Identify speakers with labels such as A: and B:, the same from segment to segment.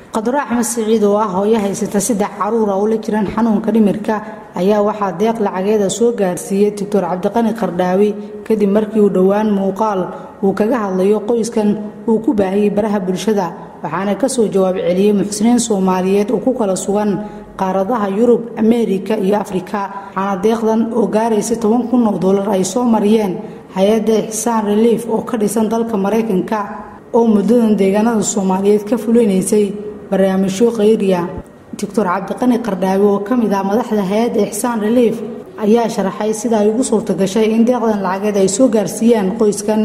A: qadro axmed siciid oo ah hooyo haysata saddex caruura oo la jiraan xanuunka dhimirka ayaa waxaa deeq lacageeda soo gaarsiiyey doctor cabdiqani qardhaawi kadib markii uu dhowaan muuqaal uu kaga hadlayo qoyskan uu ku baahiyey baraha bulshada waxaana kasoo jawaab celiyey muxsiniin soomaaliyeed oo ku kala sugan qaaradaha yurub ameerika iyo afrika waxaana deeqdan oo gaaraysa toban kun oo dollar ay soo mariyeen hay-adda ixsaan reliif oo ka dhisan dalka maraykanka oo muddadan deegaanada soomaaliyeed ka fulinaysay barnaamijyo khayriya doctor cabdiqani qardhaawi oo ka mid ah madaxda hay-adda ixsaan reliif ayaa sharaxay sida ay ugu suurta gashay in deeqdan lacageed ay soo gaarsiiyaan qoyskan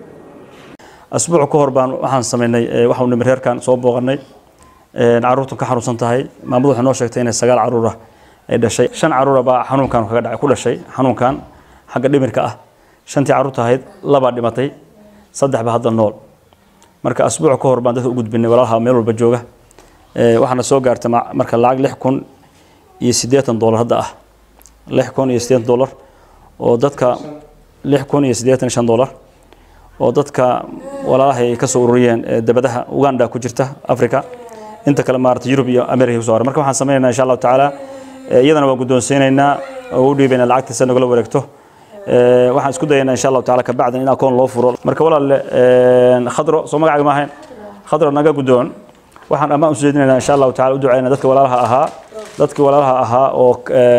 B: asbuuc ka hor baan waxaan samaynay waxaanu nimir reerkan soo booqanay caruurtan ka xanuunsan tahay maamadu waxay noo sheegtay inay sagaal caruura ay dhashay shan caruura baa xanuunkan kaga dhacay ku dhashay xanuunkan xagga dhimirka ah shantii caruurta ahayd labaa dhimatay saddex baa hadda nool marka asbuuc ka hor baan dadka u gudbinay walaalaha meel walba jooga waxaana soo gaartay marka lacag lix kun iyo siddeetan dollar hadda ah lix kun iyo siddeetan dollar oo dadka lix kun iyo siddeetan shan dollar oo dadka walaalaha ay ka soo ururiyeen dabadaha uganda ku jirta africa inta kale maarata yurub iyo america kusoo haray marka waxaan sameynaynaa insha allahu tacaala iyadana waa guddoonsiinaynaa oo u dhiibaynaa lacagta si nagala wareegto waxaan isku dayaynaa insha allahu tacaala kabacdan in akoon loo furo marka walaalle khadro soo magacaaga ma ahayn khadro naga guddoon waxaan ammaan usoo jeedinaynaa insha allahu tacala u ducaynaa dadka walaalaha ahaa dadkii walaalaha ahaa oo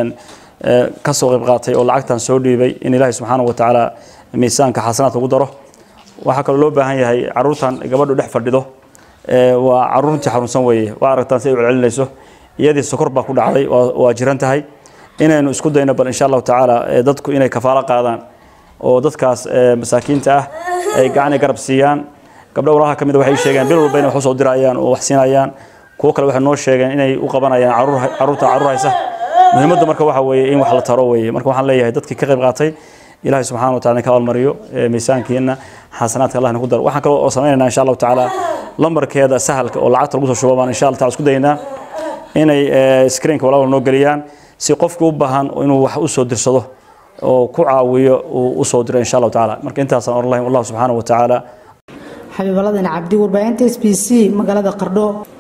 B: ka soo qayb qaatay oo lacagtan soo dhiibay in ilaahay subxaanahu wa tacaala miisaanka xasanaadka ugu daro waxaa kaloo loo baahan yahay caruurtan gabadhu dhex fadhido waa caruurtii xanuunsan weeye waa aragtaan si ay u celcelinayso iyadii sokor baa ku dhacday waa jiran tahay inaynu isku dayno bal insha allahu tacaala dadku inay kafaalo qaadaan oo dadkaas masaakiinta ah ay gacan garab siiyaan gabdho walaha ka mid waxay sheegeen bil walba inay wax usoo dirayaan oo wax siinayaan kuwo kale waxay noo sheegeen inay u qabanayaan caruurta caruur haysa muhiimaddu marka waxa weeye in wax la taro weeye marka waxaan leeyahay dadkii ka qayb qaatay ilaahay subxaana wa tacala ka abaalmariyo miisaankiina xasanaadka allah ku daro waxaan kaloo oo sameynaynaa insha allahu tacaala lambarkeeda sahalka oo lacagta lagu soo shubo baan insha allah taala isku daynaa inay screenka walaal noo geliyaan si qofkii u baahan inuu wax u soo dirsado oo ku caawiyo uu u soo diro insha allahu tacaala marka intaasaan oran lahayn wallahu subxaana wa tacaala
A: xabiibaladani cabdi warbaahinta s b c magaalada qardho